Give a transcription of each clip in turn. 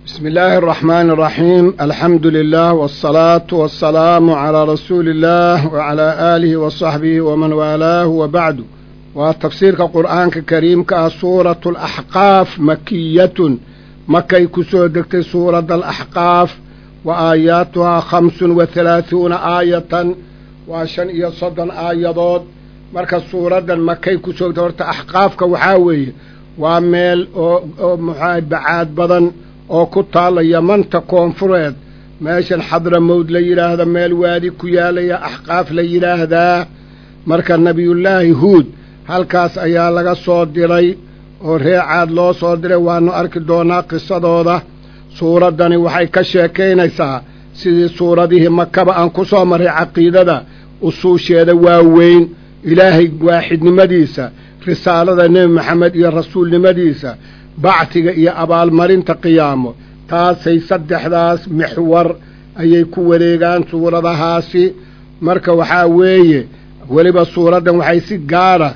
بسم الله الرحمن الرحيم الحمد لله والصلاة والسلام على رسول الله وعلى آله وصحبه ومن والاه وبعد وتفسير القرآن الكريم كسورة الأحقاف مكية مكي كسودكت سورة الأحقاف وآياتها خمس وثلاثون آية وعشان يصدن آيضات marka suuradan makay ku soogta horta axqaafka waxaa weeye waa meel oo muxaa bacaad badan oo ku taalla yamanta koonfureed meeshan xadramowd la yidhaahda meel waadi ku yaalaya axqaaf la yidhaahdaa marka nebiyullaahi huud halkaas ayaa laga soo diray oo reecaad loo soo diray waanu arki doonaa qisadooda suuraddani waxay ka sheekaynaysaa sidii suuradihii makaba aan ku soo marray caqiidada usuusheeda waaweyn ilaahay waaxidnimadiisa risaalada nebi maxamed iyo rasuulnimadiisa bactiga iyo abaalmarinta qiyaamo taasay saddexdaas mixwar ayay ku wareegaan suuradahaasi marka waxaa weeye weliba suuraddan waxay si gaara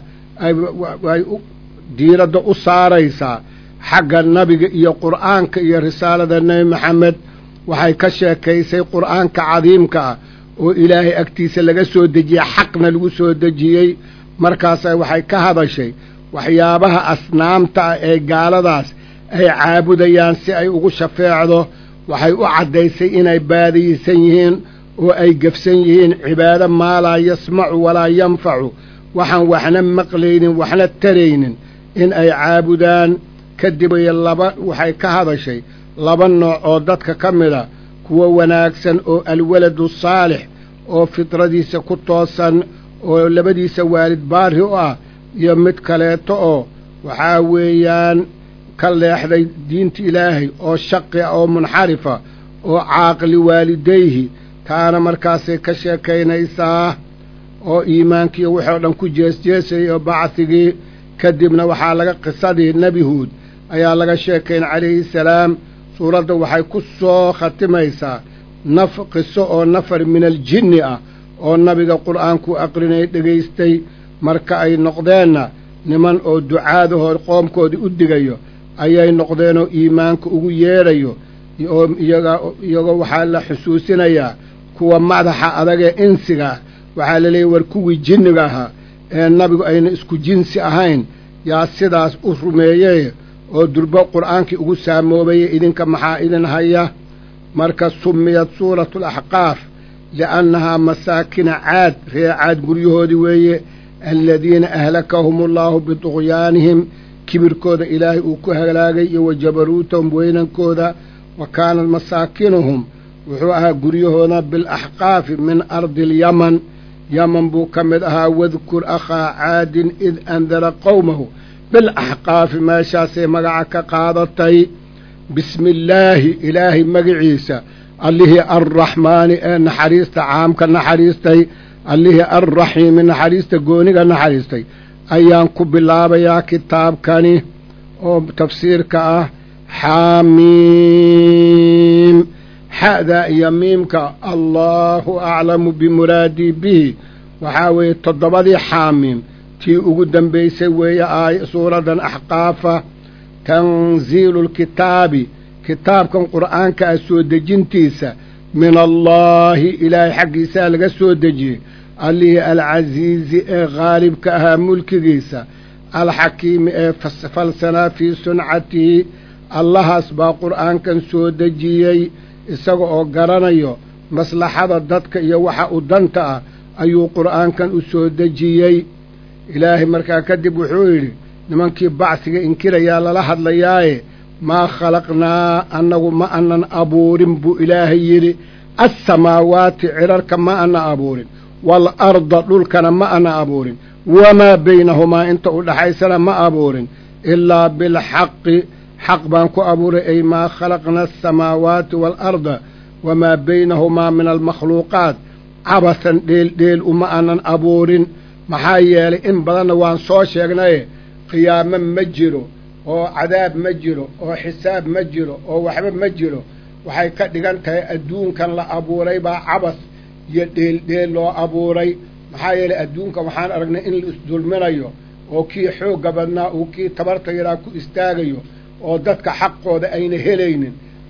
ay diiradda u saaraysaa xagga nabiga iyo qur'aanka iyo risaalada nebi maxamed waxay ka sheekaysay qur'aanka cadiimka ah oo ilaahay agtiisa laga soo dejiyey xaqna lagu soo dejiyey markaasa waxay ka hadashay waxyaabaha asnaamta ah ee gaaladaas ay caabudayaan si ay ugu shafeecdo waxay u caddaysay inay baadiyeysan yihiin oo ay gefsan yihiin cibaado maa laa yasmacu walaa yanfacu waxaan waxna maqlaynin waxna taraynin in ay caabudaan kadibay laba waxay ka hadashay laba nooc oo dadka ka mida kuwo wanaagsan oo alwaladu saalix oo fidradiisa ku toosan oo labadiisa waalid baari u ah iyo mid kaleeto oo waxaa weeyaan ka leexday diinta ilaahay oo shaqi ah oo munxarifa oo caaqli waalidayhi taana markaasay ka sheekaynaysaa oo iimaankiiyo waxoo dhan ku jeesjeesayay oo bacdigii kadibna waxaa laga qisadii nebi huud ayaa laga sheekayn calayhi salaam suuradda waxay ku soo khatimaysaa naf qiso oo nafar min aljinni ah oo nabiga qur'aanku aqrinay dhegaystay marka ay noqdeenna niman oo ducaadahoo qoomkoodii u digayo ayay noqdeenoo iimaanka ugu yeedhayo oo iyagoo waxaa la xusuusinayaa kuwa madaxa adagee insiga ah waxaa la leeyahy war kuwii jinniga ahaa ee nabigu ayna isku jinsi ahayn yaa sidaas u rumeeyey oo durbo qur'aankii ugu saamoobayay idinka maxaa idin haya marka sumiyad suuratu alaxqaaf li'annahaa masaakina caad ree caad guryahoodii weeye aladiina ahlakahum allaahu biduqyaanihim kibirkooda ilaahay uu ku halaagay iyo wa jabaruutahum weynankooda wa kaanat masaakinuhum wuxuu ahaa guryahooda bilaxqaafi min ardi alyaman yaman buu ka mid ahaa wadkur akhaa caadin id andara qowmahu bilaxqaafi meeshaasay magaca ka qaadatay bismi illaahi ilaahay magiciisa allihii arraxmaani ee naxariista caamka naxariistay allihii arraxiimi naxariista gooniga naxariistay ayaan ku bilaabayaa kitaabkani oo tafsiirka ah xaamiim xa'da iyo miimka allaahu aclamu bimuraadii bihi waxaa weeye toddobadii xaamiim tii ugu dambaysay weeye aay suuraddan axqaafa tanziilu lkitaabi kitaabkan qur'aanka ah soo dejintiisa min allaahi ilaahay xaggiisaa laga soo dejiyey allihii alcasiizi ee khaalibka ahaa mulkigiisa alxakiimi ee falsanaa fii suncatihi allahaas baa qur'aankan soo dejiyey isaga oo garanayo maslaxada dadka iyo waxa u danta ah ayuu qur'aankan u soo dejiyey ilaahay markaa kadib wuxuu yidhi nimankii bacsiga inkirayaa lala hadlayaaye maa khalaqnaa annagu ma anan abuurin buu ilaahay yidhi assamaawaati cirarka ma ana abuurin waalarda dhulkana ma ana abuurin wamaa baynahumaa inta u dhaxaysana ma abuurin ilaa bilxaqi xaq baan ku abuuray ay maa khalaqna asamaawaati waalarda wamaa baynahumaa min almakhluuqaat cabasan dheeldheel uma anan abuurin maxaa yeelay in badanna waan soo sheegnaye qiyaamo ma jiro oo cadaab ma jiro oo xisaab ma jiro oo waxba ma jiro waxay ka dhigan tahay adduunkan la abuuray baa cabas iyo dheeldheel loo abuuray maxaa yeelay adduunka waxaan aragnay in la isdulminayo oo kii xoogga badnaa uu kii tabarta yaraa ku istaagayo oo dadka xaqooda ayna helaynin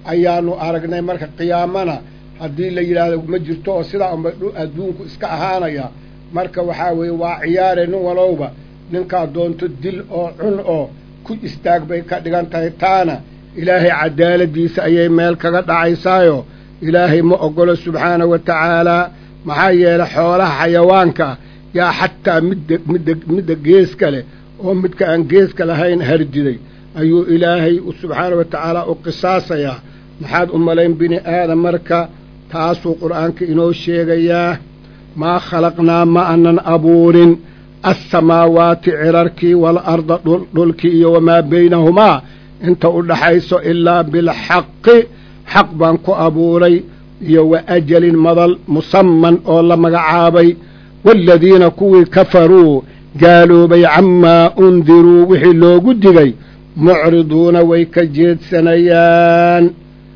ayaanu aragnay marka qiyaamana haddii la yidhaahdo ma jirto oo sidaa unba adduunku iska ahaanaya marka waxaa weeye waa ciyaare nin walowba ninkaa doonto dil oo cun oo ku istaag bay ka dhigan tahay taana ilaahay cadaaladiisa ayay meel kaga dhacaysaayo ilaahay ma ogolo subxaana wa tacaalaa maxaa yeelay xoolaha xayawaanka yaa xataa midda midda midda geeska leh oo midka aan geeska lahayn hardiday ayuu ilaahay subxaana wa tacaala u qisaasayaa maxaad u malayn bini aadam marka taasuu qur'aanka inoo sheegayaa maa khalaqnaa ma anan abuurin assamaawaati cirarkii waalarda dhulkii iyo wamaa baynahumaa inta u dhaxayso ilaa bilxaqi xaq baan ku abuuray iyo wa ajalin madal musamman oo la magacaabay waaladiina kuwii kafaruu gaaloobay camaa undiruu wixii loogu digay mucriduuna way ka jeedsanayaan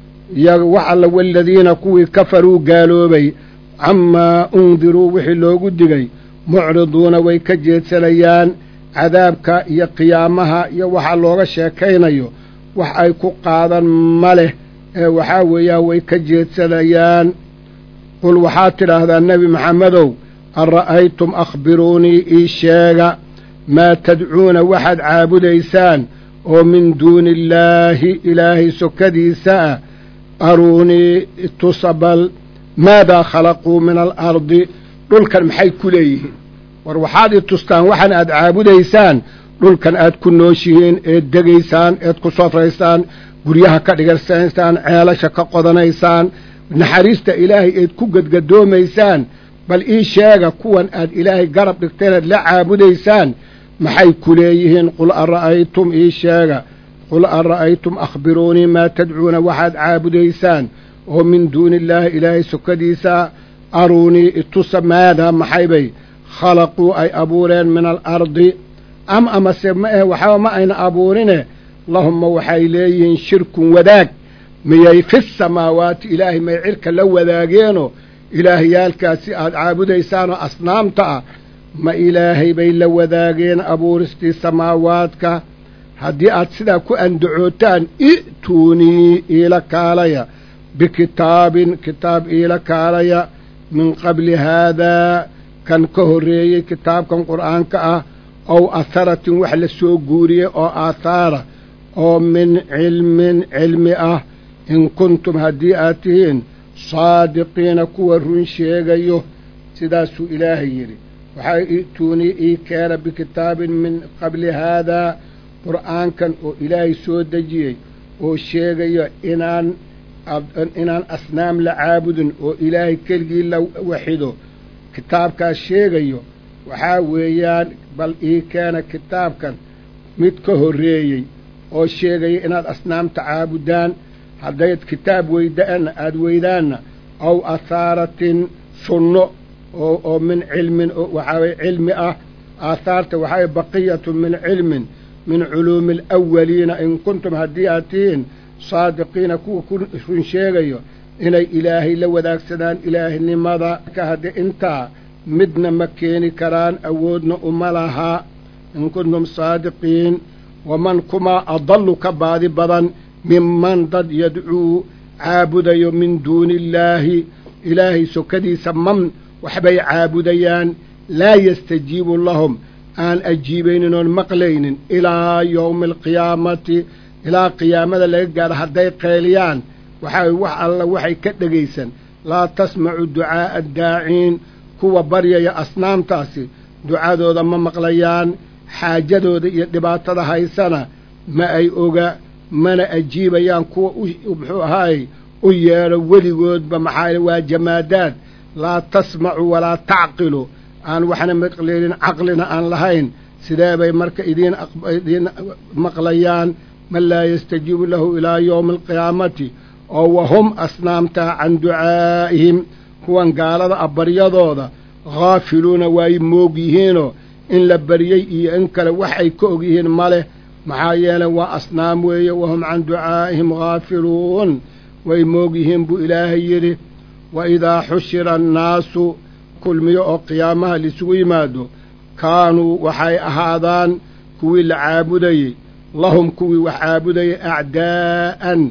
wax alla waaladiina kuwii kafaruu gaaloobay camaa undiruu wixii loogu digay mucriduuna way ka jeedsanayaan cadaabka iyo qiyaamaha iyo waxa looga sheekaynayo wax ay ku qaadan ma leh ee waxaa weeyaan way ka jeedsanayaan qul waxaad tidhaahdaa nebi maxamedow an ra'aytum akhbiruunii ii sheega maa tadcuuna waxaad caabudaysaan oo min duuni illaahi ilaahay sokadiisa ah aruunii tusabal maadaa khalaquu min alardi dhulkan maxay ku leeyihiin war waxaad i tustaan waxan aad caabudaysaan dhulkan aad ku nooshihiin eed degaysaan eed ku sofraysaan guryaha ka dhigarsanaysaan ceelasha ka qodanaysaan naxariista ilaahay eed ku gadgadoomaysaan bal ii sheega kuwan aad ilaahay garab dhigteen eed la caabudaysaan maxay ku leeyihiin qul an ra'aytum ii sheega qul an ra'aytum akhbiruunii maa tadcuuna waxaad caabudaysaan oo min duuni illaahi ilaahay sokadiisa aruunii itusa maadaa maxaybay khalaquu ay abuureen min alardi am amase ma ahe waxba ma ayna abuurine lahumma waxay leeyihiin shirkun wadaag miyay fi samaawaati ilaahay may cirka la wadaageenoo ilaahyaalkaasi aad caabudaysaanoo asnaamta ah ma ilaahay bay la wadaageen abuuristii samaawaadka haddii aad sidaa ku andacootaan i'tuunii iila kaalaya bikitaabin kitaab iila kaalaya min qabli haadaa kan ka horreeyey kitaabkan qur'aanka ah ow aharatin wax la soo guuriyey oo aathaara oo min cilmin cilmi ah in kuntum haddii aad tihiin saadiqiina kuwa run sheegayo sidaasuu ilaahay yidhi waxaa i'tuunii ii keena bikitaabin min qabli haadaa qur'aankan oo ilaahay soo dejiyey oo sheegayo inaan inaan asnaam la caabudin oo ilaahay keligii la waxido kitaabkaas sheegayo waxaa weeyaan bal ii keena kitaabkan mid ka horreeyey oo sheegaya inaad asnaamta caabudaan haddayd kitaab weydaana aada weydaanna aw athaaratin sunno oo oo min cilmin waxaa weye cilmi ah aathaarta waxaa weye baqiyatun min cilmin min culuumi alawaliina in kuntum haddii aad tihiin saadiqiina kuwa ku run sheegayo inay ilaahay la wadaagsadaan ilaahnimada ka haddii intaa midna ma keeni karaan awoodna uma lahaa in kuntum saadiqiin waman kumaa adallu ka baadi badan minman dad yadcuu caabudayo min duuni illaahi ilaahay sokadiisa man waxbay caabudayaan laa yastajiibu lahum aan ajiibaynin oon maqlaynin ilaa yowmi alqiyaamati ilaa qiyaamada laga gaadho hadday qeeliyaan waxaa wax alla waxay ka dhegaysan laa tasmacu ducaa'a addaaciin kuwa baryaya asnaamtaasi ducadooda ma maqlayaan xaajadooda iyo dhibaatada haysana ma ay oga mana ajiibayaan kuwa muxuu ahaayey u yeedho weligoodba maxaa waa jamaadaad laa tasmacu walaa tacqilu aan waxna maqlaynin caqlina aan lahayn sidee bay marka idiin idiin maqlayaan man laa yastajiibu lahu ilaa yowmi alqiyaamati oo wahum asnaamtaa can ducaa'ihim kuwan gaalada ah baryadooda haafiluuna waay moog yihiinoo in la baryey iyo in kale wax ay ka og yihiin ma leh maxaa yeelay waa asnaam weeye wahum can ducaa'ihim haafiluun way moog yihiin buu ilaahay yidhi wa idaa xushira annaasu kulmiyo oo qiyaamaha laisugu yimaado kaanuu waxay ahaadaan kuwii la caabudayey lahum kuwii wax caabudayay acdaa'an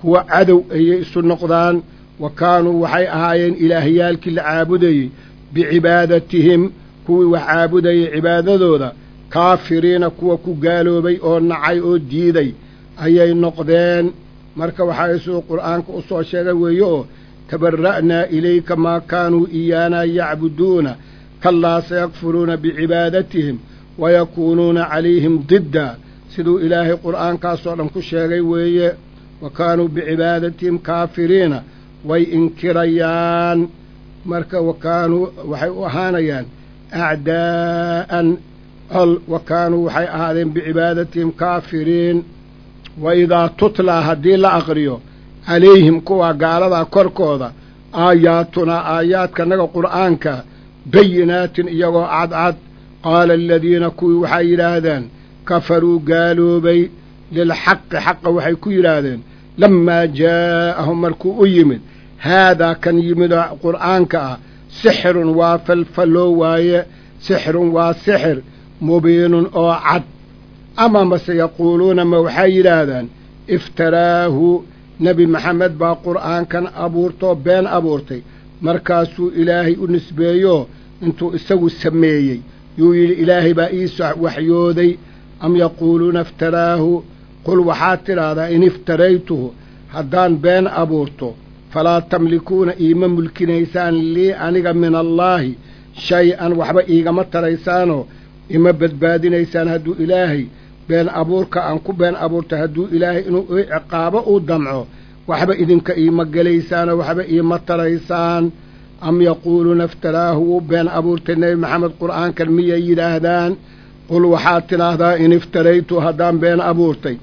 kuwa cadow ayay isu noqdaan wa kaanuu waxay ahaayeen ilaahyaalkii la caabudayey bicibaadatihim kuwii wax caabudayay cibaadadooda kaafiriina kuwa ku gaaloobay oo nacay oo diiday ayay noqdeen marka waxaa isuu qur'aanka u soo sheegay weeye oo tabara'naa ilayka maa kaanuu iyaanaa yacbuduuna kallaa sayakfuruuna bicibaadatihim wayakuunuuna calayhim didda siduu ilaahay qur'aankaasoo dhan ku sheegay weeye wa kaanuu bicibaadatihim kaafiriina way inkirayaan marka wa kaanuu waxay u ahaanayaan acdaa'an col wa kaanuu waxay ahaadeen bicibaadatihim kaafiriin wa idaa tutlaa haddii la aqriyo calayhim kuwa gaaladaa korkooda aayaatunaa aayaadkanaga qur'aanka bayinaatin iyagoo cadcad qaala aladiina kuwii waxay yidhaahdeen kafaruu gaaloobay lilxaqi xaqa waxay ku yidhaahdeen lammaa jaa'ahum markuu u yimid haadaa kan yimidoo qur'aanka ah sixirun waa falfalloo waaye sixirun waa sixir mubiinun oo cad ama mase yaquuluuna ma waxay yidhaahdaan iftaraahu nebi maxamed baa qur'aankan abuurtoo been abuurtay markaasuu ilaahay u nisbeeyo intuu isagu sameeyey yuu yidhi ilaahay baa ii waxyooday am yaquuluuna iftaraahu qul waxaad tidhaahdaa in iftaraytuhu haddaan been abuurto falaa tamlikuuna iima mulkinaysaan lii aniga min allaahi shay-an waxba iigama taraysaanoo ima badbaadinaysaan hadduu ilaahay been abuurka aan ku been abuurtay hadduu ilaahay inuu i ciqaabo uu damco waxba idinka iima gelaysaanoo waxba iima taraysaan am yaquuluuna iftaraahu wuu been abuurtay nebi maxamed qur'aankan miyay yidhaahdaan qul waxaad tidhaahdaa in iftaraytu haddaan been abuurtay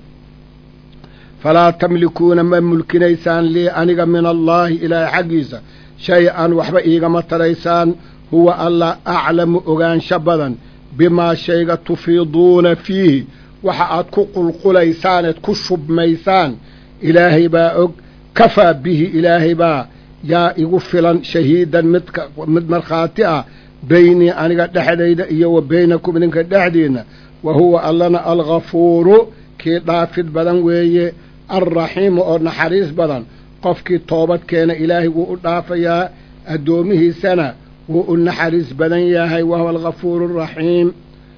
falaa tamlikuuna ma mulkinaysaan lii aniga min allaahi ilaahay xaggiisa shay-an waxba iigama taraysaan huwa alla aclamu ogaansho badan bimaa shayga tufiiduuna fiihi waxa aad ku qulqulaysaan eed ku shubmaysaan ilaahay baa og kafaa bihi ilaahay baa yaa igu filan shahiidan midka mid markhaati ah beynii aniga dhexdayda iyo wa beynakum idinka dhexdiinna wa huwa allana alghafuuru kii dhaafid badan weeye alraxiimu oo naxariis badan qofkii toobad keena ilaahay wuu u dhaafayaa addoomihiisana wuu u naxariis badan yahay wahuwa alghafuuru araxiim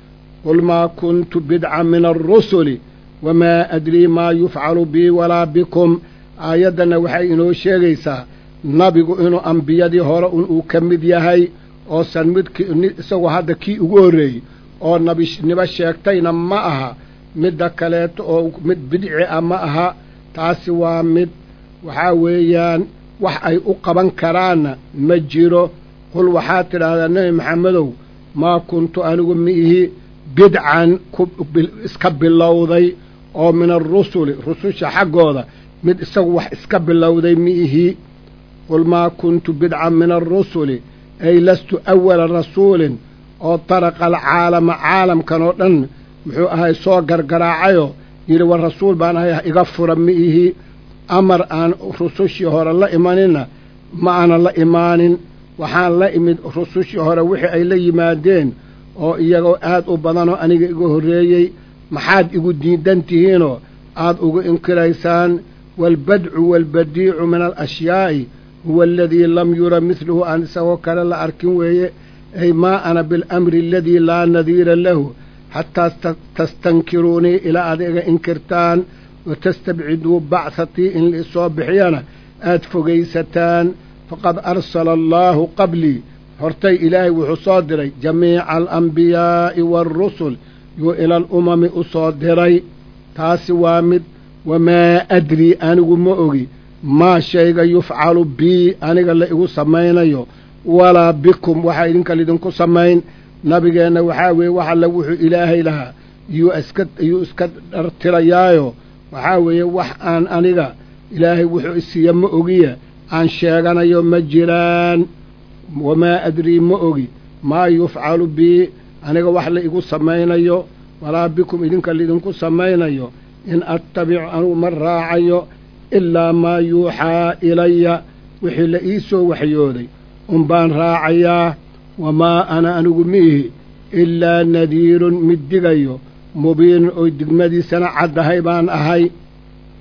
qul maa kuntu bidca min alrusuli wamaa adrii maa yufcalu bii walaa bikum aayaddanna waxay inoo sheegaysaa nabigu inuu ambiyadii hore un uu ka mid yahay oosan midki isagoo hadda kii ugu horreeyey oo nabinimo sheegtayna ma aha midda kaleeto oo mid bidci ah ma aha taasi waa mid waxaa weeyaan wax ay u qaban karaanna ma jiro qul waxaad tidhaahdaa nebi maxamedow maa kuntu anigu miihi bidcan ku iska bilowday oo min alrusuli rususha xaggooda mid isagu wax iska bilowday miihi qul maa kuntu bidcan min alrusuli ay lastu awala rasuulin oo taraqa alcaalama caalamkan oo dhan muxuu ahay soo gargaraacayoo yidhi war rasuul baan ahay iga fura miihi amar aan rusushii hore la imaninna ma aana la imaanin waxaan la imid rusushii hore wixii ay la yimaadeen oo iyagoo aad u badanoo aniga iga horreeyey maxaad igu diidan tihiinoo aad ugu inkiraysaan waalbadcu waalbadiicu min alashiyaa'i huwa aladii lam yura midluhu aan isagoo kale la arkin weeye ay maa ana biاlamri aladii laa nadiira lahu xataa tastankiruunii ilaa aad iga inkirtaan watastabciduu bachatii in laisoo bixiyana aad fogaysataan faqad arsala allaahu qablii hortay ilaahay wuxuu soo diray jamiica alambiyaa'i waarusul yuu ila alumami u soo diray taasi waa mid wamaa adrii anigu ma ogi maa shayga yufcalu bii aniga la igu samaynayo walaa bikum waxaa idinka lidinku samayn nabigeenna waxaa weeye wax alle wuxuu ilaahay lahaa yuu iska yuu iska dhartirayaayo waxaa weeye wax aan aniga ilaahay wuxuu isiiya ma ogiya aan sheeganayo ma jiraan wamaa adrii ma ogi maa yufcalu bii aniga wax la igu samaynayo walaa bikum idinka laidinku samaynayo in attabicu anugu ma raacayo ilaa maa yuuxaa ilaya wixii la ii soo waxyooday un baan raacayaa wamaa ana anigu miihi ilaa nadiirun mid digayo mubiinun oo digmadiisana caddahay baan ahay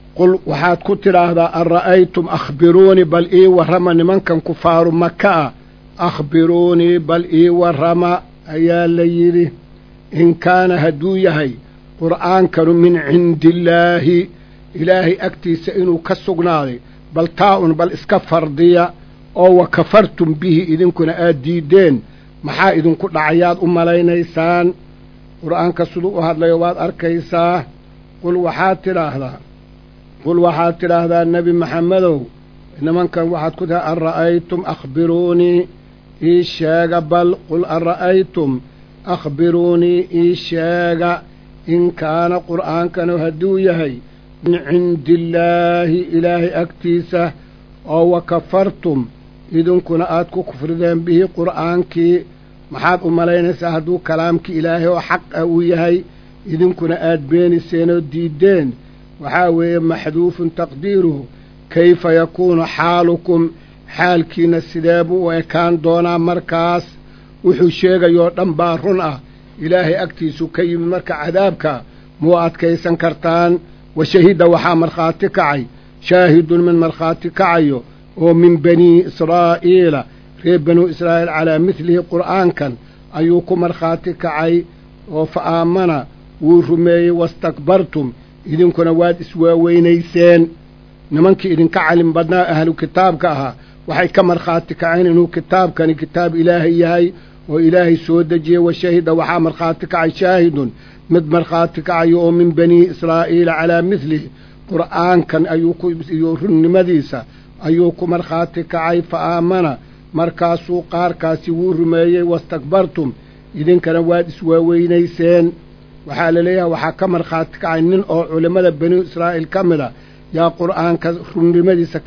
qul waxaad ku tidhaahdaa an ra'aytum akhbiruunii bal ii warrama nimankan kufaaru maka a akhbiruunii bal ii warrama ayaa la yidhi in kaana hadduu yahay qur'aankanu min cindiillaahi ilaahay agtiisa inuu ka sugnaaday bal taa-un bal iska fardiya oo wa kafartum bihi idinkuna aad diiddeen maxaa idinku dhacayaad u malaynaysaan qur'aanka siduu u hadlayo waad arkaysaa qul waxaad tidhaahdaa qul waxaad tidhaahdaa nebi maxamedow nimankan waxaad ku tihaa an ra'aytum akhbiruunii ii sheega bal qul an ra'aytum akhbiruunii ii sheega in kaana qur'aankanu hadduu yahay min cindiillaahi ilaahay agtiisa oo wa kafartum idinkuna aad ku kufrideen bihi qur'aankii maxaad u malaynaysaa hadduu kalaamkii ilaahay oo xaq ah uu yahay idinkuna aad beeniseen oo diiddeen waxaa weeye maxduufun taqdiiruhu kayfa yakuunu xaalukum xaalkiina sidee buu u ekaan doonaa markaas wuxuu sheegayoo dhan baa run ah ilaahay agtiisu ka yimid marka cadaabka muu adkaysan kartaan wa shahida waxaa markhaati kacay shaahidun min markhaati kacayo oo min banii israa'iila reer banuu israa'iil calaa midlihi qur'aankan ayuu ku markhaati kacay oo fa aamana wuu rumeeyey wastakbartum idinkuna waad iswaaweynayseen nimankii idinka calim badnaa ahlu kitaabka ahaa waxay ka markhaati kaceen inuu kitaabkani kitaab ilaahay yahay oo ilaahay soo dejiyey wa shahida waxaa markhaati kacay shaahidun mid markhaati kacayo oo min banii israa'iila calaa midlihi qur'aankan ayuu ku iyo runnimadiisa ayuu ku markhaati kacay fa aamana markaasuu qaarkaasi wuu rumeeyey wastakbartum idinkana waad iswaaweynayseen waxaa la leeyahay waxaa ka markhaati kacay nin oo culimmada banu israa'iil ka mid a yaa qur'aanka runnimadiisa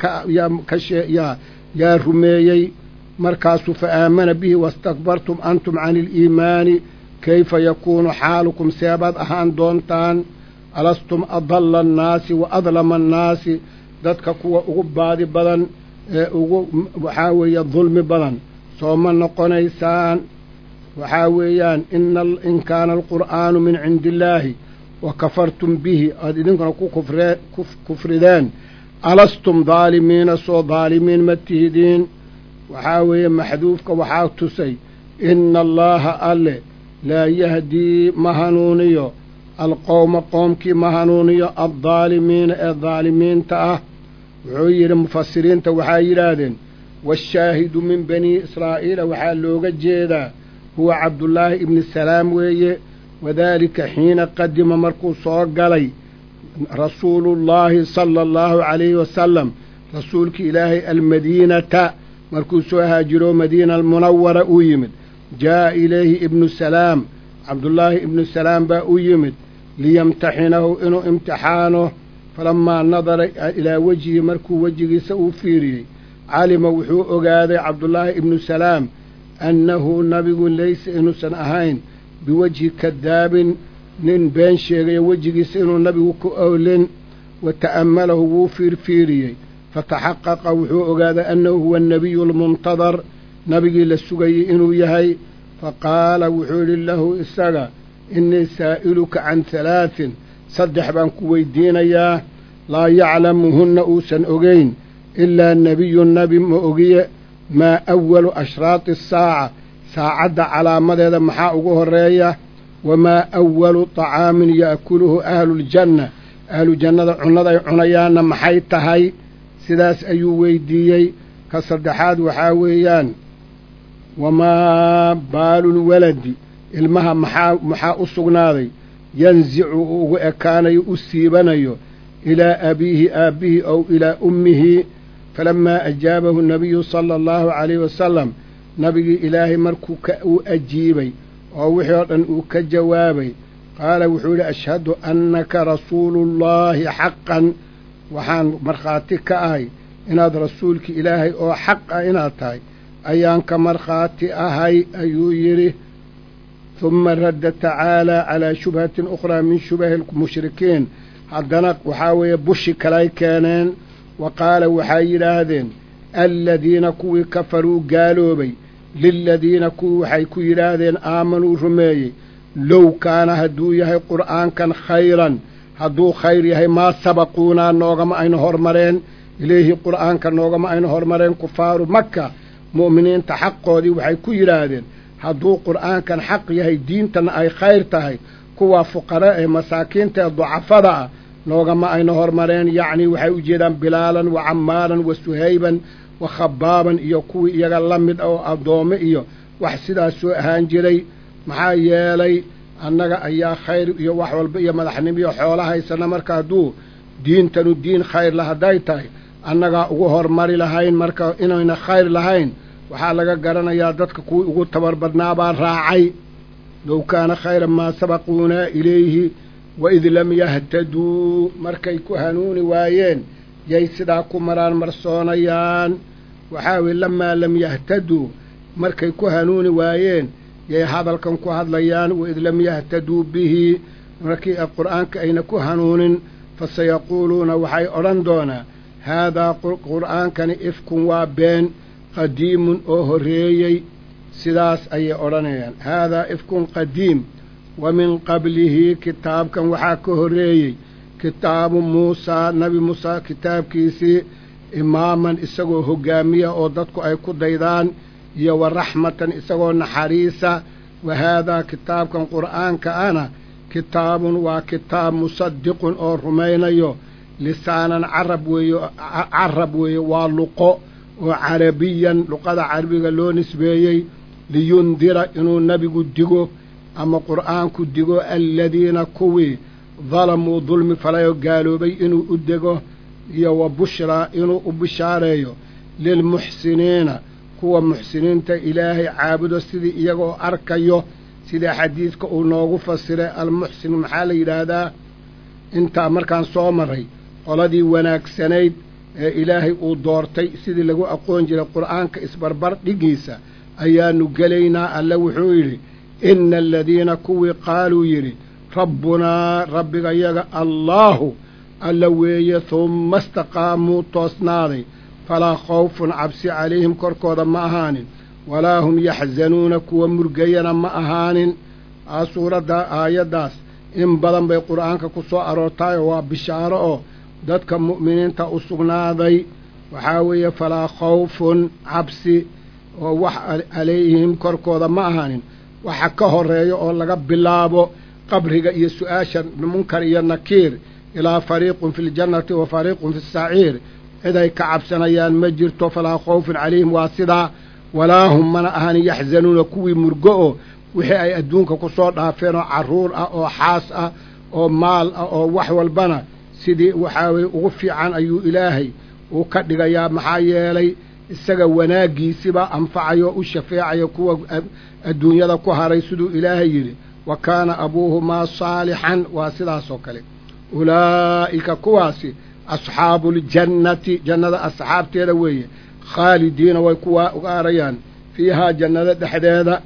kayaa yaa rumeeyey markaasuu fa aamana bihi wastakbartum antum cani aliimaani kayfa yakuunu xaalukum seebaad ahaan doontaan alastum adalla annaasi wa adlama annaasi dadka kuwa ugu baadi badan ee ugu waxaa weeye dulmi badan soo ma noqonaysaan waxaa weeyaan in kaana alqur'aanu min cindi illaahi wa kafartum bihi aad idinkuna ku kufree kufrideen alastum daalimiina soo daalimiin ma tihidiin waxaa weeye maxduufka waxaa tusay ina allaaha alle laa yahdii ma hanuuniyo alqowma qoomkii ma hanuuniyo addaalimiina ee daalimiinta ah wuxuu yidhi mufasiriinta waxaa yidhaahdeen waashaahidu min banii israa'iila waxaa looga jeedaa huwa cabdullaahi ibni salaam weeye wadaalika xiina qadima markuu soo galay rasuulullaahi sala allahu calayhi wasalam rasuulkii ilaahay almadiinata markuu soo haajiro madiina almunawara uu yimid jaa'a ilayhi ibnu salaam cabdullaahi ibnu salaam baa u yimid liyamtaxinahu inuu imtixaano falammaa nadara ilaa wejhihi markuu wejigiisa uu fiiriyey calima wuxuu ogaaday cabdullaahi ibnu salaam annahu nabigu laysa inuusan ahayn biwejhi kadaabin nin been sheegayo wejigiisa inuu nabigu ku owlin wa ta'ammalahu wuu fiirfiiriyey fataxaqaqa wuxuu ogaaday annahu huwa annabiyu almuntadar nabigii la sugayey inuu yahay faqaala wuxuu yidhi lahu isaga innii saa'iluka can halaatin saddex baan ku weydiinayaa laa yaclamuhunna uusan ogayn ilaa nebiyun nebi ma ogiye maa awalu ashraati asaaca saacadda calaamadeeda maxaa ugu horreeya wamaa awalu طacaamin ya'kuluhu ahluuljanna ahlu jannada cunnada ay cunayaanna maxay tahay sidaas ayuu weydiiyey ka saddexaad waxaa weeyaan wamaa baalulwaladi ilmaha maxaa maxaa u sugnaaday yansicu uu ugu ekaanayo u siibanayo ilaa abiihi aabbihii ow ilaa ummihi falammaa ajaabahu nabiyu sala allahu calayhi wasalam nabigii ilaahay markuu uu ajiibay oo wixii oo dhan uu ka jawaabay qaala wuxuu yidhi ashhadu annaka rasuuluullaahi xaqan waxaan markhaati ka ahay inaad rasuulkii ilaahay oo xaq ah inaad tahay ayaan ka markhaati ahay ayuu yidhi huma radda tacaalaa calaa shubhatin ukhraa min shubahi lmushrikiin haddana waxaa weeye bushi kalay keeneen wa qaala waxay yidhaahdeen aladiina kuwii kafaruu gaaloobay liladiina kuwii waxay ku yidhaahdeen aamanuu rumeeyey low kaana hadduu yahay qur'aankan khayran hadduu khayr yahay maa sabaquunaa noogama aynu hormareen ilayhi qur'aanka noogama aynu hormareen kufaaru maka mu'miniinta xaqoodii waxay ku yidhaahdeen hadduu qur'aankan xaq yahay diintana ay khayr tahay kuwa fuqara ee masaakiinta ee ducafada ah noogama aynu hormareen yacnii waxay u jeedaan bilaalan wa camaaran wa suhayban wa khabaaban iyo kuwii iyaga la mid oo addoome iyo wax sidaas soo ahaan jiray maxaa yeelay annaga ayaa khayr iyo wax walba iyo madaxnimo iyo xoolo haysana marka hadduu diintanu diin khayr la hadday tahay annagaa ugu hormari lahayn marka inayna khayr lahayn waxaa laga garanayaa dadka kuwii ugu tabar badnaabaa raacay low kaana khayran maa sabaquunaa ilayhi waid lam yahtaduu markay ku hanuuni waayeen yay sidaa ku maraan marsoonayaan waxaa weye lamaa lam yahtaduu markay ku hanuuni waayeen yay hadalkan ku hadlayaan waid lam yahtaduu bihi markii qur'aanka ayna ku hanuunin fasayaquuluuna waxay odhan doonaa haadaa qur'aankani ifkun waa been qadiimun oo horreeyey sidaas ayay odhanayaan haadaa ifkun qadiim wa min qablihi kitaabkan waxaa ka horreeyey kitaabu muusaa nebi muusaa kitaabkiisii imaaman isagoo hoggaamiya oo dadku ay ku daydaan iyo wa raxmatan isagoo naxariisa wa haadaa kitaabkan qur'aanka ana kitaabun waa kitaab musadiqun oo rumaynayo lisaanan carab weeye carab weeye waa luqo oo carabiyan luqada carabiga loo nisbeeyey liyundira inuu nebigu digo ama qur'aanku digo aladiina kuwii dalamuu dulmi falayoo gaaloobay inuu u dego iyo wa bushraa inuu u bishaareeyo lilmuxsiniina kuwa muxsiniinta ilaahay caabudo sidii iyagoo arkayo sida xadiidka uu noogu fasiray almuxsin maxaa la yidhaahdaa intaa markaan soo maray qoladii wanaagsanayd ee ilaahay uu doortay sidii lagu aqoon jiray qur'aanka isbarbar dhigiisa ayaannu gelaynaa alle wuxuu yidhi inna aladiina kuwii qaaluu yidhi rabbunaa rabbigayaga allaahu alla weeye humma istaqaamuu toosnaaday falaa khawfun cabsi calayhim korkooda ma ahaanin walaa hum yaxzanuuna kuwa murgayana ma ahaanin aa suuradda aayaddaas in badan bay qur'aanka ku soo aroortaayoo waa bishaaro oo dadka mu'miniinta u sugnaaday waxaa weeye falaa khawfun cabsi oo wax calayhim korkooda ma ahaanin waxa ka horreeya oo laga bilaabo qabriga iyo su-aasha munkar iyo nakiir ilaa fariiqun fi ljannati wa fariiqun fi saciir ciday ka cabsanayaan ma jirto falaa khawfun calayhim waa sidaa walaa hum mana ahaanin yaxzanuuna kuwii murgo oo wixii ay adduunka ku soo dhaafeen oo carruur ah oo xaas ah oo maal ah oo wax walbana sidii waxaa weye ugu fiican ayuu ilaahay uu ka dhigayaa maxaa yeelay isaga wanaaggiisibaa anfacayo u shafeecaya kuwa adduunyada ku haray siduu ilaahay yidhi wa kaana abuuhumaa saalixan waa sidaas oo kale ulaa'ika kuwaasi asxaabuuljannati jannada asxaabteeda weeye khaalidiina way ku waarayaan fiihaa jannada dhexdeeda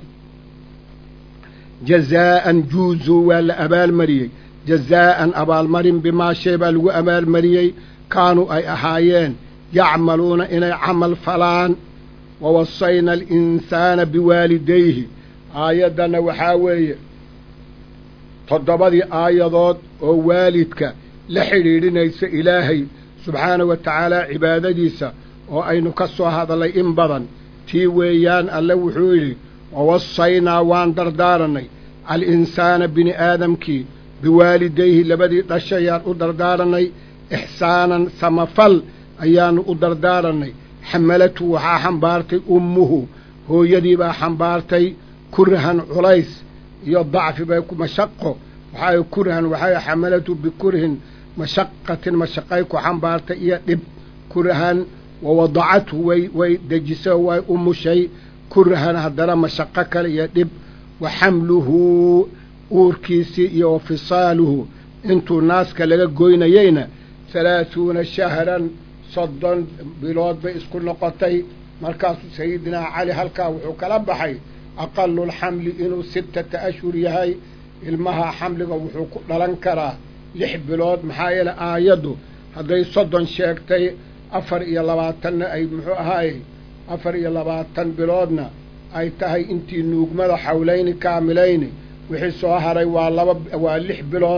jazaa'an juuzuu waa la abaalmariyey jazaa'an abaalmarin bimaa shay baa lagu abaalmariyey kaanuu ay ahaayeen yacmaluuna inay camal falaan wa wasayna alinsaana biwaalidayhi aayaddanna waxaa weeye toddobadii aayadood oo waalidka la xidhiidhinaysa ilaahay subxaanahu wa tacaala cibaadadiisa oo aynu ka soo hadallay in badan tii weeyaan alle wuxuu yidhi wawasaynaa waan dardaarannay alinsaana bini aadamkii biwaalidayhi labadii dhashayaan u dardaarannay ixsaanan samafal ayaannu u dardaarannay xamalatu waxaa xambaartay ummuhu hooyadii baa xambaartay kurhan culays iyo dacfi bay mashaqo waxaa kurhan waxaa xamalatu bikurhin mashaqatin mashaqay ku xambaartay iyo dhib kurhan wawadacathu way way dejiso way umushay kurhan haddana mashaqo kale iyo dhib wa xamluhu uurkiisii iyo wa fisaaluhu intuu naaska laga goynayeyna halaahuuna shahran soddon bilood bay isku noqotay markaasuu sayidinaa cali halkaa wuxuu kala baxay aqalulxamli inuu sittata ashhur yahay ilmaha xamliga wuxuu ku dhalan karaa lix bilood maxaa yeele aayaddu hadday soddon sheegtay afar iyo labaatanna ay muxuu ahaayey afar iyo labaatan biloodna ay tahay intii nuugmada xawlayni kaamilayni wixii soo haray waa laba waa lix bilood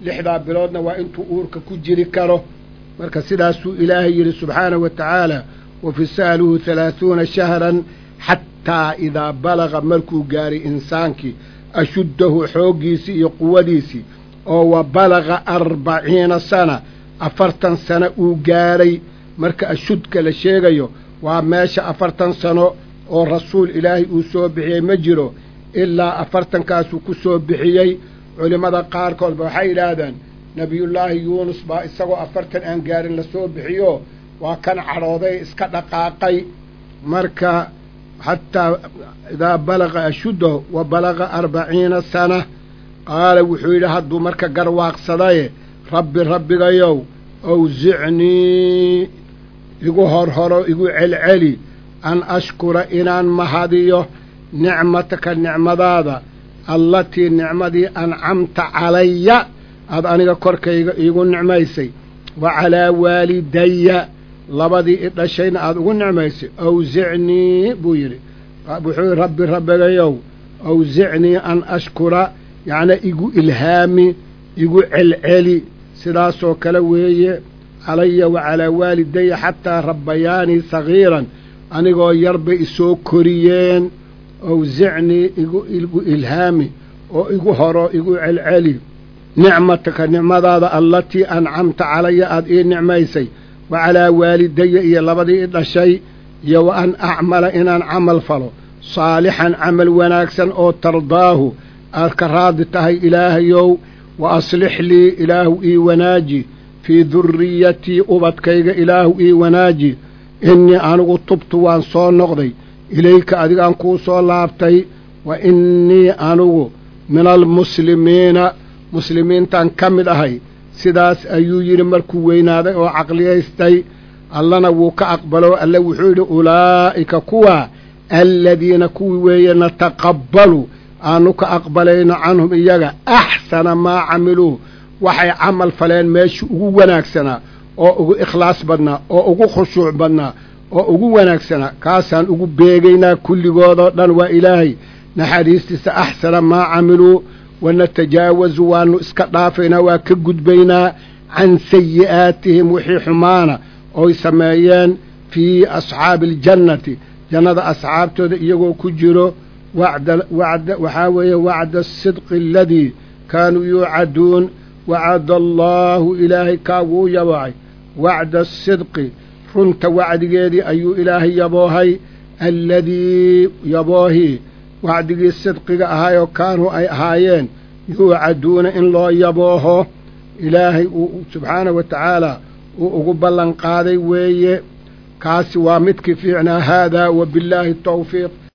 lixdaa biloodna waa intuu uurka ku jiri karo marka sidaasuu ilaahay yidhi subxaanahu wa tacaala wa fisaaluhu halaahuuna shahran xataa idaa balaga markuu gaaray insaankii ashuddahu xooggiisii iyo quwadiisii oo wa balaga arbaciina sana afartan sano uu gaadhay marka ashudka la sheegayo waa meesha afartan sano oo rasuul ilaahay uu soo bixiyey ma jiro ilaa afartankaasuu ku soo bixiyey culimmada qaarkoodba waxay yidhaahdeen nebiyullaahi yuunus baa isagoo afartan aan gaarin la soo bixiyo waa kan cadhooday iska dhaqaaqay marka xataa idaa balaga ashuddahu wa balaga arbaciina sana qaala wuxuu yidhi hadduu marka garwaaqsadaye rabbi rabbigayow awsicnii igu horhoro igu celceli an ashkura inaan mahadiyo nicmataka nicmadaada allatii nicmadii ancamta calaya aad aniga korkayga iigu nicmaysay wa calaa waalidaya labadii i dhashayna aada ugu nicmaysay awsicnii buu yidhi wuxuu yidhi rabbi rabbigayow awsicnii an ashkura yacnaa igu ilhaami igu celceli sidaasoo kale weeye calaya wa calaa waalidaya xataa rabbayaanii sagiiran anigoo yar bay isoo koriyeen awsicnii igu ilhaami oo igu horo igu celceli nicmataka nicmadaada allatii ancamta calaya aada ii nicmaysay wa calaa waalidaya iyo labadii i dhashay iyo wa an acmala inaan camal falo saalixan camal wanaagsan oo tardaahu aad ka raadi tahay ilaahayow wa aslix lii ilaahu ii wanaaji fii durriyatii ubadkayga ilaahu ii wanaaji innii anigu tubtu waan soo noqday ilayka adigaan kuu soo laabtay wa innii anigu min almuslimiina muslimiintaan ka mid ahay sidaas ayuu yidhi markuu weynaaday oo caqliyaystay allana wuu ka aqbalo alle wuxuu yidhi ulaa'ika kuwa aladiina kuwii weeye nataqabbalu aanu ka aqbalayno canhum iyaga axsana maa camiluu waxay camal faleen meeshii ugu wanaagsanaa oo ugu ikhlaas badnaa oo ugu khushuuc badnaa oo ugu wanaagsanaa kaasaan ugu beegaynaa kulligoodoo dhan waa ilaahay naxariistiisa axsana maa camiluu wanatajaawazu waannu iska dhaafaynaa waa ka gudbaynaa can sayi'aatihim wixii xumaana oy sameeyeen fii asxaabi aljannati jannada asxaabtooda iyagoo ku jiro waxaa weeye wacda asidqi aladii kaanuu yuucaduun wacada allaahu ilaahay kaa wuu yaboocay wacda asidqi runta wacdigeedii ayuu ilaahay yaboohay alladii yaboohii wacdigii sidqiga ahaayoo kaanuu ay ahaayeen yuucaduuna in loo yabooho ilaahay uu subxaanahu wa tacaala uu ugu ballan qaaday weeye kaasi waa midkii fiicnaa haadaa wa billaahi tawfiiq